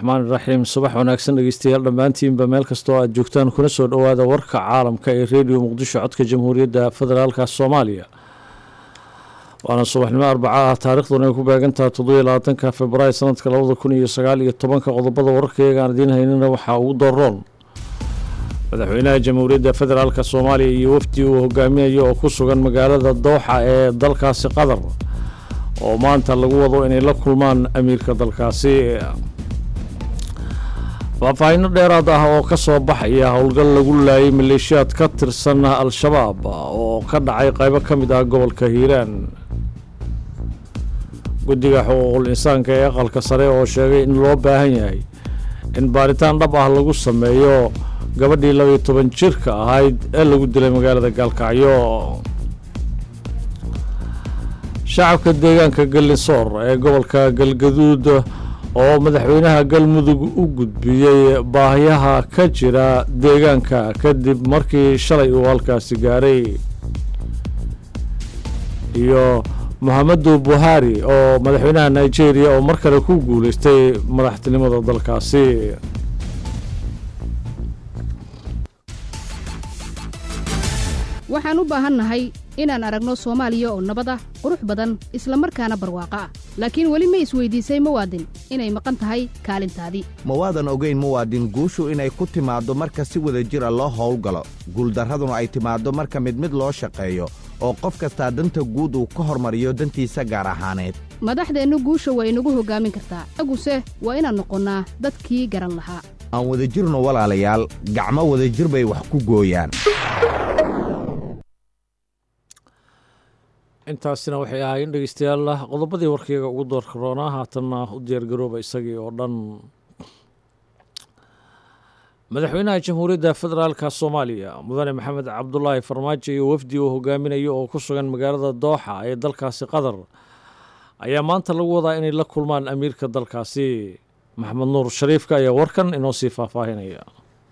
raxmaan iraxiim subax wanaagsan dhegeystayaal dhammaantiinba meel kastoo aad joogtaan kuna soo dhowaada warka caalamka ee rediyo muqdisho codka jamhuuriyadda federaalka soomaaliya waana subaxnimo arbaca ah taariikhduna ay ku beegantaha toddobiyo labaatanka februaayo sanadka labada kun iyo sagaal iyo tobanka qodobada wararkayagaan idiin haynina waxaa ugu daroon madaxweynaha jamhuuriyadda federaalka soomaaliya iyo wafdi uu hogaaminayo oo ku sugan magaalada dooxa ee dalkaasi qatar oo maanta lagu wado inay la kulmaan amiirka dalkaasi faahfaahinno dheeraad ah oo ka soo baxaya howlgal lagu laayay maleeshiyaad ka tirsan al-shabaab oo ka dhacay qaybo ka mid ah gobolka hiiraan guddiga xuquuqul insaanka ee aqalka sare oo sheegay in loo baahan yahay in baaritaan dhab ah lagu sameeyo gabadhii labaiyo toban jirka ahayd ee lagu dilay magaalada gaalkacyo shacabka deegaanka gallinsoor ee gobolka galgaduud oo madaxweynaha galmudug u gudbiyey baahiyaha ka jira deegaanka kadib markii shalay uu halkaasi gaaray iyo mohamedu buhari oo madaxweynaha nigeria oo mar kale ku guuleystay madaxtinimada dalkaasi waxaan u baahannahay inaan aragno soomaaliya oo nabad ah qurux badan isla markaana barwaaqo ah laakiin weli ma isweydiisay muwaadin inay maqan tahay kaalintaadii ma waadan ogayn muwaadin guushu inay ku timaaddo marka si wada jira loo howlgalo guuldarraduna ay timaaddo marka mid mid loo shaqeeyo oo qof kastaa danta guud uu ka hormariyo dantiisa gaar ahaaneed madaxdeennu guusha waa inagu hoggaamin kartaa aguse waa inaan noqonnaa dadkii garan lahaa aan wadajirno walaalayaal gacmo wadajir bay wax ku gooyaan intaasina waxay ahaayeen dhegeystayaal qodobadii warkayga ugu doorka roonaa haatanna u diyaargarooba isagii oo dhan madaxweynaha jamhuuriyadda federaalka soomaaliya mudane maxamed cabdulaahi farmaajo iyo wafdi uu hogaaminayo oo ku sugan magaalada dooxa ee dalkaasi qatar ayaa maanta lagu wadaa inay la kulmaan amiirka dalkaasi maxamed nuur shariifka ayaa warkan inoo sii faahfaahinaya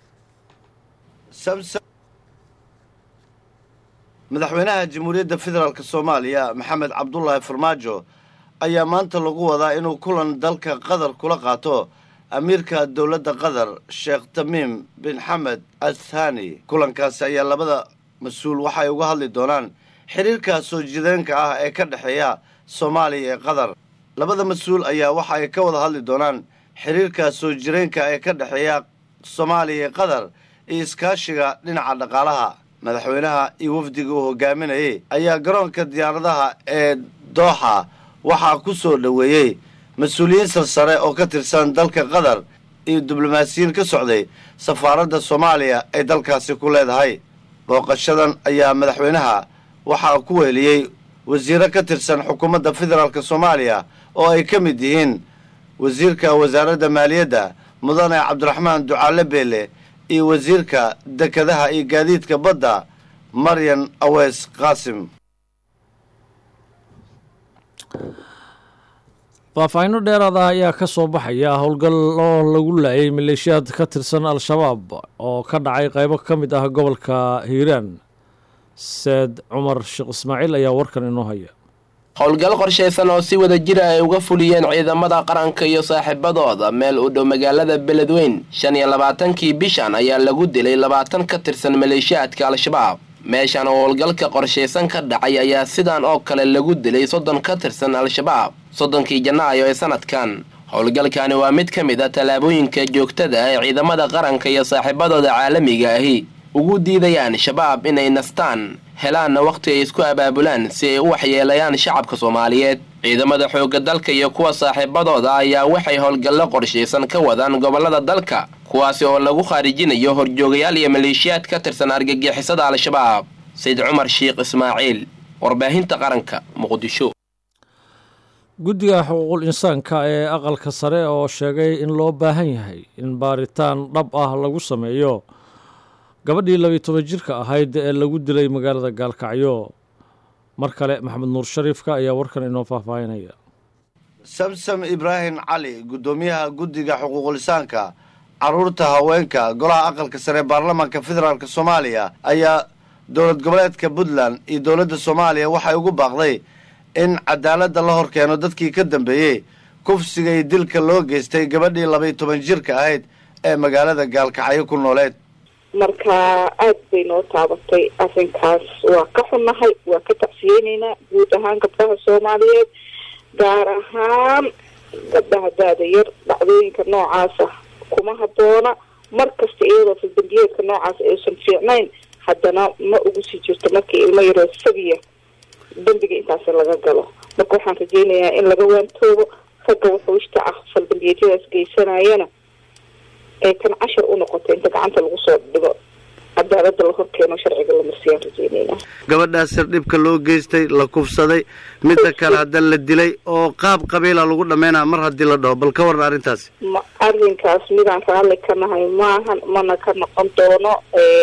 madaxweynaha jamhuuriyadda federaalk soomaaliya maxamed cabdulaahi farmaajo ayaa maanta lagu wadaa inuu kulan dalka qatar kula qaato amiirka dowladda qatar sheekh tamiim bin xamed athani kulankaasi ayaa labada mas-uul waxay uga hadli doonaan xiriirka soo jideenka ah ee ka dhexeeya soomaaliya ee qatar labada mas-uul ayaa waxa ay ka wada hadli doonaan xiriirka soo jireenka ee ka dhexeeya soomaaliya ee qatar iyo iskaashiga dhinaca dhaqaalaha madaxweynaha iyo wafdiga uu hogaaminayay ayaa garoonka diyaaradaha ee dooxa waxaa ku soo dhoweeyey mas-uuliyiin sarsare oo ka tirsan dalka qatar iyo diblomaasiyiin ka socday safaaradda soomaaliya ay dalkaasi ku leedahay booqashadan ayaa madaxweynaha waxaa ku weeliyey wasiiro ka tirsan xukuumadda federaalk soomaaliya oo ay ka mid yihiin wasiirka wasaaradda maaliyadda mudane cabdiraxmaan ducaale beele iyo wasiirka dekedaha iyo gaadiidka badda maryan aweys qaasim faahfaahinno dheeraad ah ayaa ka soo baxaya howlgal oo lagu laayay maleeshiyaad ka tirsan al-shabaab oo ka dhacay qaybo ka mid ah gobolka hiiraan seed cumar sheekh ismaaciil ayaa warkan inoo haya howlgal qorshaysan oo si wada jira ay uga fuliyeen ciidamada qaranka iyo saaxiibadooda meel u dhow magaalada beledweyn shan iyo labaatankii bishan ayaa lagu dilay labaatan ka tirsan maleeshiyaadka al-shabaab meeshan oo howlgalka qorshaysan ka dhacay ayaa sidan oo kale lagu dilay soddon ka tirsan al-shabaab soddonkii janaayo ee sanadkan howlgalkani waa mid ka mid a tallaabooyinka joogtada ah ee ciidamada qaranka iyo saaxiibadooda caalamiga ahi ugu diidayaan shabaab inay nastaan helaanna wakhti ay isku abaabulaan si ay u waxyeelayaan shacabka soomaaliyeed ciidamada xoogga dalka iyo kuwa saaxiibadooda ayaa waxay howlgallo qorshaysan ka wadaan gobollada dalka kuwaasi oo lagu khaarijinayo horjoogayaal iyo maleeshiyaad ka tirsan argagixisada al-shabaab sayid cumar sheekh ismaaciil warbaahinta qaranka muqdisho guddiga xuquuqul insaanka ee aqalka sare oo sheegay in loo baahan yahay in baaritaan dhab ah lagu sameeyo gabadhii labiyo toban jirka ahayd ee lagu dilay magaalada gaalkacyo mar kale maxamed nuur shariifka ayaa warkan inoo faahfaahinaya samsam ibraahim cali guddoomiyaha guddiga xuquuqulisaanka carruurta haweenka golaha aqalka sare baarlamaanka federaalk soomaaliya ayaa dowlad goboleedka puntland iyo dowladda soomaaliya waxay ugu baaqday in cadaaladda la hor keeno dadkii ka dambeeyey kufsiga iyo dilka loo geystay gabadhii labaiyo toban jirka ahayd ee magaalada gaalkacyo ku nooleed marka aad bay noo taabatay arrinkaas waa ka xunnahay waa ka tacsiyeyneynaa guud ahaan gabdhaha soomaaliyeed gaar ahaan gabdhaha daada yar dhacdooyinka noocaasa kuma habboona mar kasta iyadoo faldambiyeedka noocaas aysan fiicnayn haddana ma ugu sii jirto markii ilmo yaroo sagiya dembiga intaas laga galo marka waxaan rajeynayaa in laga waantoobo ragga wuxuushta ah faldambiyeedyadaas geysanayana ee kan cashar u noqoto inta gacanta lagu soo dhigo cadaalada la horkeeno sharciga la marsiyaan rajeynayna gabadhaas sir dhibka loo geystay la kufsaday midda kale hadda la dilay oo qaab qabiila lagu dhammaynaa mar haddii la dhaho bal ka waran arrintaasi ma arrinkaas midaan raalli ka nahay maahan mana ka noqon doono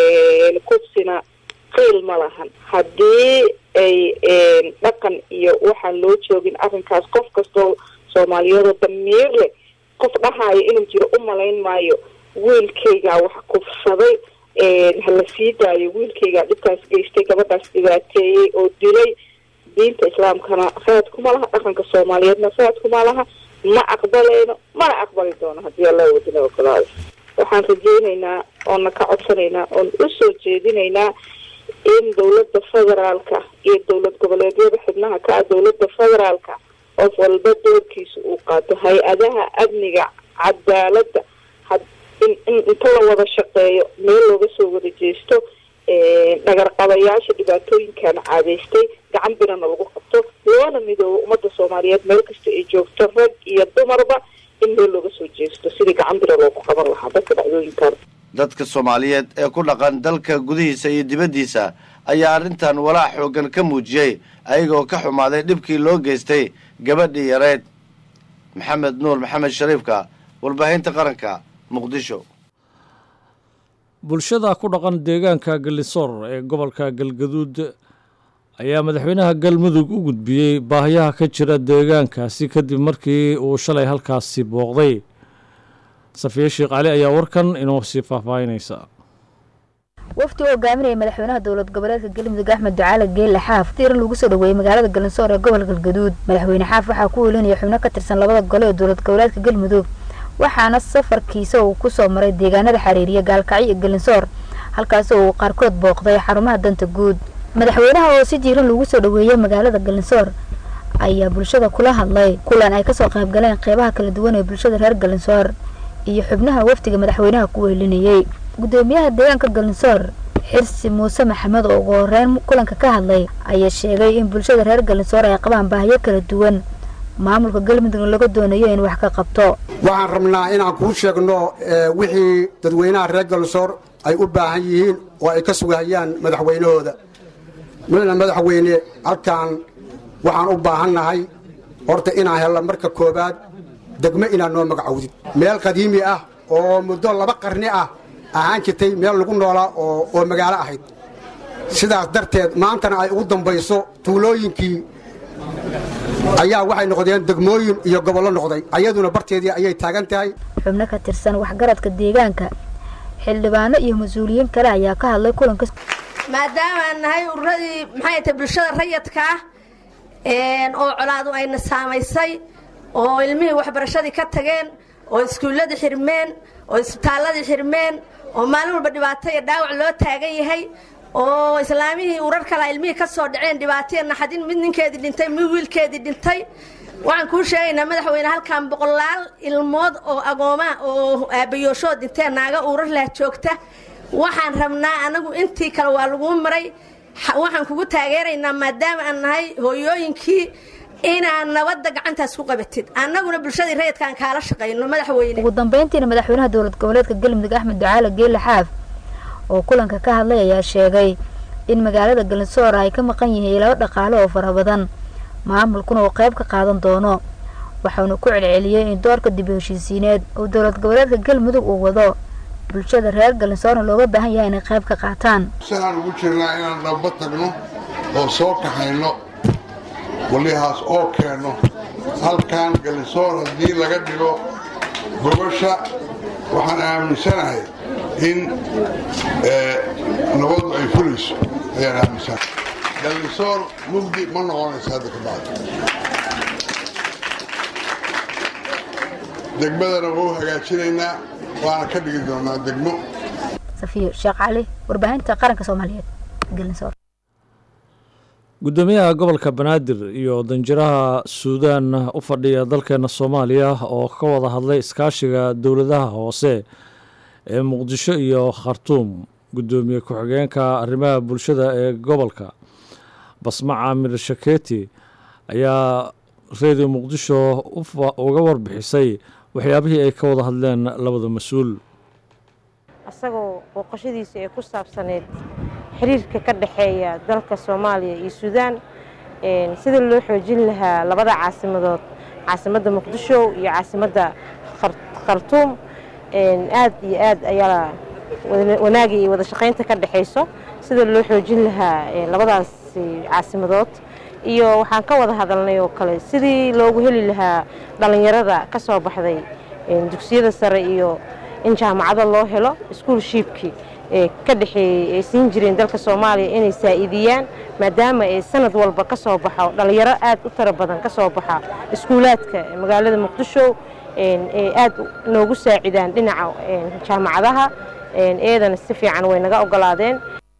kufsina qiil ma lahan haddii ay dhaqan iyo waxaan loo joogin arrinkaas qof kastoo soomaaliyadoo damiir leh qof dhahaayo inuu jiro u malayn maayo wiilkaygaa wax kufsaday hala sii daayo wiilkaygaa dhibkaas geystay gabadhaas dhibaateeyey oo dilay diinta islaamkana raad kuma laha dhaqanka soomaaliyeedna raad kuma laha ma aqbalayno mana aqbali doono haddii alla wadina ogolaado waxaan rajeyneynaa oona ka codsanaynaa oon usoo jeedinaynaa in dowladda federaalka iyo dowlad goboleedyada xubnaha ka ah dowladda federaalka qof walba doorkiisa uu qaato hay-adaha amniga cadaaladda in inta la wada shaqeeyo meel looga soo wada jeesto dhagarqabayaasha dhibaatooyinkan caadeystay gacan birana lagu qabto loona midoobo ummadda soomaaliyeed meel kasta ay joogto rag iyo dumarba in meel looga soo jeesto sidii gacan bira loogu qaban lahaa dadka dhacdooyinkan dadka soomaaliyeed ee ku dhaqan dalka gudihiisa iyo dibaddiisa ayaa arrintan walaac xooggan ka muujiyey ayagoo ka xumaaday dhibkii loo geystay gabadhii yareed maxamed nuur maxamed shariifka warbaahinta qaranka muqdisho bulshada ku dhaqan deegaanka gallisoor ee gobolka galgaduud ayaa madaxweynaha galmudug u gudbiyey baahiyaha ka jira deegaankaasi kadib markii uu shalay halkaasi booqday safiye sheekh cali ayaa warkan inoo sii faahfaahinaysa wafdi u hogaaminaya madaxweynaha dowlad goboleedka galmudug axmed ducaale geelle xaaf tiiran lagu soo dhoweeyey magaalada galinsoor ee gobolka galgaduud madaxweyne xaaf waxaa ku welinaya xubno ka tirsan labada gole ee dowlad goboleedka galmudug waxaana safarkiisa uu kusoo maray deegaanada xariiriya gaalkacyo iyo galinsoor halkaasi uu qaarkood booqday xarumaha danta guud madaxweynaha oo si jiiran lagu soo dhoweeyey magaalada galinsoor ayaa bulshada kula hadlay kulan ay kasoo qaybgaleen qeybaha kala duwan ee bulshada reer galinsoor iyo xubnaha wafdiga madaxweynaha ku weelinayey gudoomiyaha deegaanka galinsoor xirsi muuse maxamed oo ugu horeyn kulanka ka hadlay ayaa sheegay in bulshada reer galinsoor ay qabaan baahiyo kala duwan maamulka galmudug laga doonayo in wax ka qabto waxaan rabnaa inaan kuu sheegno wixii dadweynaha reer galinsoor ay u baahan yihiin oo ay ka sugahayaan madaxweynahooda midna madaxweyne halkaan waxaan u baahannahay horta inaan helno marka koowaad degmo inaad noo magacowdid meel qadiimi ah oo muddo laba qarni ah ahaan jirtay meel lagu noolaa oo magaalo ahayd sidaas darteed maantana ay ugu dambayso tuulooyinkii ayaa waxay noqdeen degmooyin iyo gobollo noqday ayaduna barteedii ayay taagan tahay xubno ka tirsan waxgaradka deegaanka xildhibaano iyo mas-uuliyiin kale ayaa ka hadlay kulanka maadaama aan nahay ururadii maxay tahay bulshada rayadka ah oo colaadu ayna saamaysay oo ilmihii waxbarashadii ka tageen oo iskuulladii xirmeen oo isbitaalladii xirmeen oo maalin walba dhibaato iyo dhaawac loo taagan yahay oo islaamihii urar kala ilmihii ka soo dhaceen dhibaataiyo naxadin mid ninkeedii dhintay mid wiilkeedii dhintay waxaan kuu sheegaynaa madaxweyne halkan boqolaal ilmood oo agoomaa oo aabbayooshood dhinteen naaga urar lah joogta waxaan rabnaa anagu intii kale waa laguu maray waxaan kugu taageeraynaa maadaama aan nahay hooyooyinkii inaad nabadda gacantaas ku qabatid annaguna bulshadii rayidkaan kaala shaqayno madaxweyne ugu dambeyntiina madaxweynaha dowlad goboleedka galmudug axmed ducaale geelle xaaf oo kulanka ka hadlay ayaa sheegay in magaalada galinsoor ay ka maqan yihiin laba dhaqaale oo fara badan maamulkuna uu qayb ka qaadan doono waxauna ku celceliyey in doorka dib heshiisiineed uu dowlad goboleedka galmudug uu wado bulshada reer galinsoorna looga baahan yahay inay qayb ka qaataan waxaan ugu jirnaa inaan dhamba tagno oo soo kaxayno walihaas oo keenno halkan galinsoor haddii laga dhigo gobasha waxaan aaminsanahay in nabadu ay fulayso ayaan aaminsanahay galinsoor mugdi ma noqonaysa hadda ka bacdi degmadana waa u hagaajinaynaa waana ka dhigi doonaa degmo safiyo sheekh cali warbaahinta qaranka soomaaliyeed gelinsoor guddoomiyaha gobolka banaadir iyo danjiraha suudaan u fadhiya dalkeena soomaaliya oo ka wada hadlay iskaashiga dowladaha hoose ee muqdisho iyo khartuum guddoomiye ku-xigeenka arrimaha bulshada ee gobolka basma caamir shaketi ayaa redio muqdisho uga warbixisay waxyaabihii ay ka wada hadleen labada mas-uul asagoo booqashadiisa ee ku saabsaneyd xiriirka ka dhexeeya dalka soomaaliya iyo suudaan sida loo xoojin lahaa labada caasimadood caasimadda muqdisho iyo caasimadda khartuum aad iyo aad ayaa wanaaga iyo wada shaqaynta ka dhexayso sida loo xoojin lahaa labadaas caasimadood iyo waxaan ka wada hadalnay oo kale sidii loogu heli lahaa dhallinyarada ka soo baxday dugsiyada sare iyo in jaamacado loo helo iskuolshiibkii ee ka dhexeeyey ay siin jireen dalka soomaaliya inay saa'iidiyaan maadaama ay sanad walba ka soo baxo dhallinyaro aad u tiro badan ka soo baxa iskuulaadka magaalada muqdisho ee aad noogu saacidaan dhinaca jaamacadaha eedana si fiican way naga ogolaadeen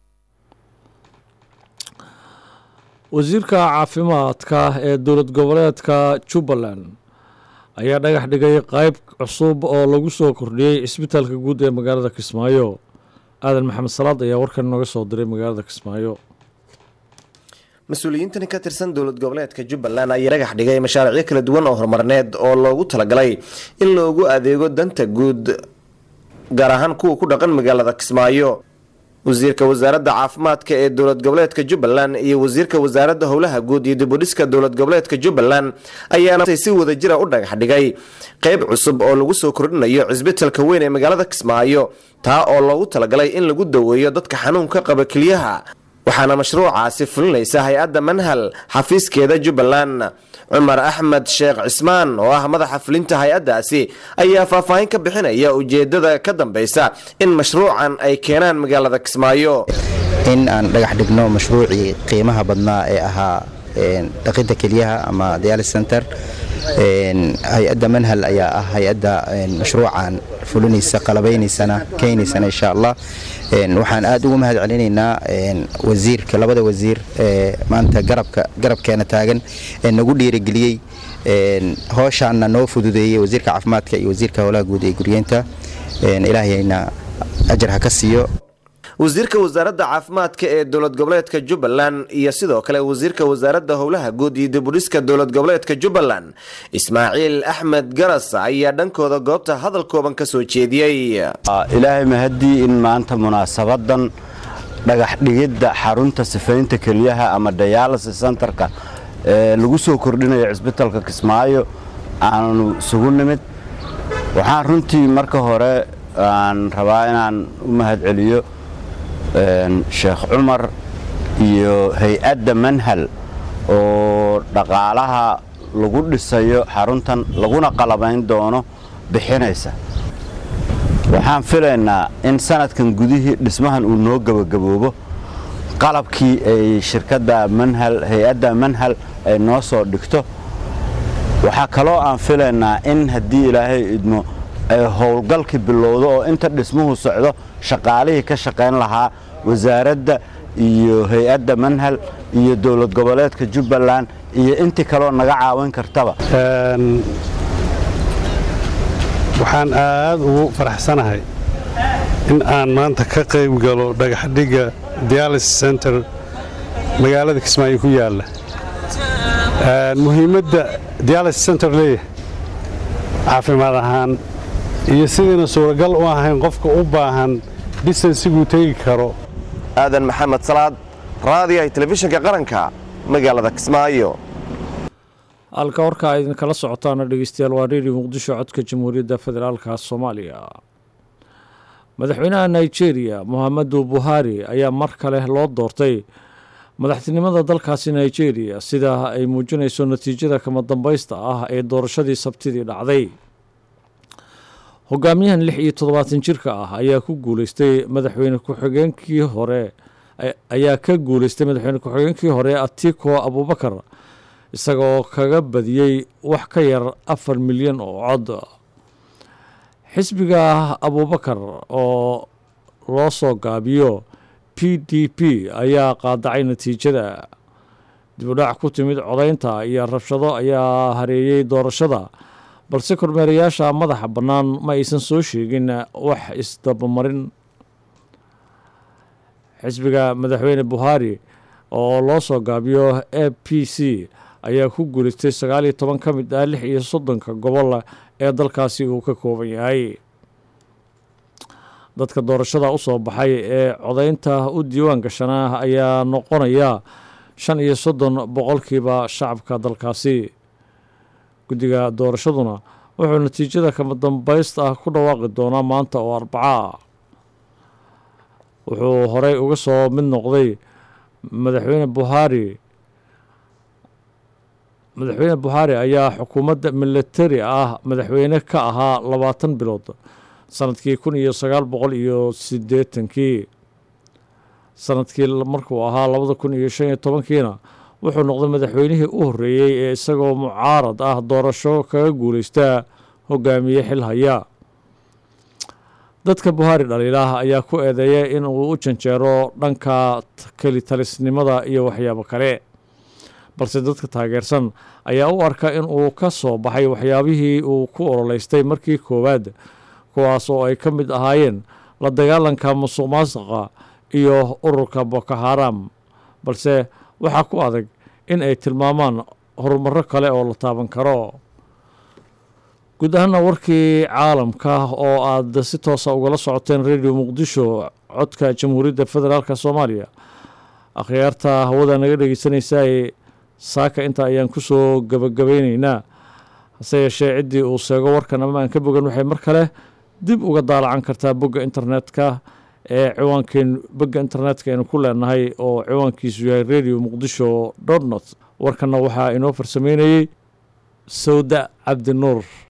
wasiirka caafimaadka ee dowlad goboleedka jubbaland ayaa dhagax dhigay qayb cusub oo lagu soo kordhiyey cisbitaalka guud ee magaalada kismaayo aadan maxamed salaad ayaa warkan nooga soo diray magaalada kismaayo mas-uuliyiintani ka tirsan dowlad goboleedka jubbaland ayaa dhagax dhigay mashaariicyo kala duwan oo horumarneed oo loogu talagalay in loogu adeego danta guud gaar ahaan kuwa ku dhaqan magaalada kismaayo wasiirka wasaaradda caafimaadka ee dowlad goboleedka jubbaland iyo wasiirka wasaaradda howlaha guud iyo dibudhiska dowlad goboleedka jubbaland ayaana si wadajira u dhagax dhigay qeyb cusub oo lagu soo kordhinayo cisbitalka weyn ee magaalada kismaayo taa oo loogu talagalay in lagu daweeyo dadka xanuunka qaba keliyaha waxaana mashruucaasi fulinaysa hay-adda manhal xafiiskeeda jubbaland cumar axmed sheekh cismaan oo ah madaxa fulinta hay-addaasi ayaa faahfaahin ka bixinaya ujeedada ka dambeysa in mashruucan ay keenaan magaalada kismaayo in aan dhagax dhigno mashruucii qiimaha badnaa ee ahaa dhaqidda kelyaha ama dialis center hay-adda manhal ayaa ah hay-adda mashruucan fulinaysa qalabaynaysana keenaysana insha allah waxaan aad ugu mahad celinaynaa wasiirka labada wasiir ee maanta garabka garabkeena taagan ee nagu dhiirigeliyey hooshaana noo fududeeyey wasiirka caafimaadka iyo wasiirka howlaha guud ee guryeenta ilaahayna ajar ha ka siiyo wasiirka wasaaradda caafimaadka ee dowlad goboleedka jubbaland iyo sidoo kale wasiirka wasaaradda howlaha guud iyo dibudhiska dowlad goboleedka jubbaland ismaaciil axmed garas ayaa dhankooda goobta hadal kooban ka soo jeediyey ilaahay mahadii in maanta munaasabadan dhagax dhigidda xarunta sifaynta keliyaha ama dialysis centerka ee lagu soo kordhinayo cisbitalka kismaayo aanu isugu nimid waxaan runtii marka hore aan rabaa inaan u mahad celiyo sheekh cumar iyo hay-adda manhal oo dhaqaalaha lagu dhisayo xaruntan laguna qalabayn doono bixinaysa waxaan filaynaa in sanadkan gudihii dhismahan uu noo gebagaboobo qalabkii ay shirkadda manhal hay-adda manhal ay noo soo dhigto waxaa kaloo aan filaynaa in haddii ilaahay idmo ay howlgalkii bilowdo oo inta dhismuhu socdo shaqaalihii ka shaqayn lahaa wasaaradda iyo hay-adda manhal iyo dowlad goboleedka jubbaland iyo intii kaloo naga caawin kartaba waxaan aad ugu faraxsanahay in aan maanta ka qayb galo dhagaxdhigga dialysis center magaalada kismaayo ku yaalla muhiimadda dialysis center leeyahay caafimaad ahaan iyo sidayna suuragal u ahayn qofka u baahan distansiguu tegi karo aadan maxamed salaad raadiyaha telefishinka qaranka magaalada kismaayo halka warka ay idinkala socotaana dhegeystayaal waa redio muqdisho codka jamhuuriyadda federaalka soomaaliya madaxweynaha nigeria mohamadu buhari ayaa mar kale loo doortay madaxtinimada dalkaasi nigeria sida ay muujinayso natiijada kama dambaysta ah ee doorashadii sabtidii dhacday hogaamiyahan lix iyo toddobaatan jirka ah ayaa ku guuleystay madaxweyne ku-xigeenkii hore ayaa ka guuleystay madaxweyne ku-xigeenkii hore atiko abubakar isagaoo kaga badiyey wax ka yar afar milyan oo cod xisbiga abuubakar oo loo soo gaabiyo p d p ayaa qaadacay natiijada dibudhac ku timid codaynta iyo rabshado ayaa hareeyey doorashada balse kormeerayaasha madaxa bannaan ma aysan soo sheegin wax isdabamarin xisbiga madaxweyne buhari oo loo soo gaabiyo a p c ayaa ku guulaystay sagaal iyo toban ka mid ah lix iyo soddonka gobol ee dalkaasi uu ka kooban yahay dadka doorashada u soo baxay ee codaynta u diiwaan gashanaa ayaa noqonaya shan iyo soddon boqolkiiba shacabka dalkaasi guddiga doorashaduna wuxuu natiijada kama dambaysta ah ku dhawaaqi doonaa maanta oo arbaca wuxuu horey uga soo mid noqday madaxweyne buhari madaxweyne buhari ayaa xukuumadda militari ah madaxweyne ka ahaa labaatan bilood sanadkii kun iyo sagaal boqol iyo siddeetankii sanadkii markuu ahaa labada kun iyo shan iyo tobankiina wuxuu noqday madaxweynihii u horreeyey ee isagoo mucaarad ah doorasho kaga guulaystaa hogaamiye xil haya dadka buhari dhaliilah ayaa ku eedeeya in uu u janjeero dhanka kelitalisnimada iyo waxyaabo kale balse dadka taageersan ayaa u arka in uu ka soo baxay waxyaabihii uu ku ololeystay markii koowaad kuwaas oo ay ka mid ahaayeen la dagaalanka musuq maasuqa iyo ururka boko haram balse waxaa ku adag in ay tilmaamaan horumarro kale oo la taaban karo guud ahaana warkii caalamka oo aad si toosa ugala socoteen radio muqdisho codka jamhuuriyadda federaalk soomaaliya akhyaarta hawada naga dhegeysanaysae saaka inta ayaan ku soo gabagabaynaynaa hase yeeshee ciddii uu seego warkan ama aan ka bogan waxay mar kale dib uga daalacan kartaa bogga internetka ee ciwaankeen bogga internetka aynu ku leenahay oo ciwaankiisu yahay radio muqdisho dot not warkanna waxaa inoo farsameynayey sawda cabdinuur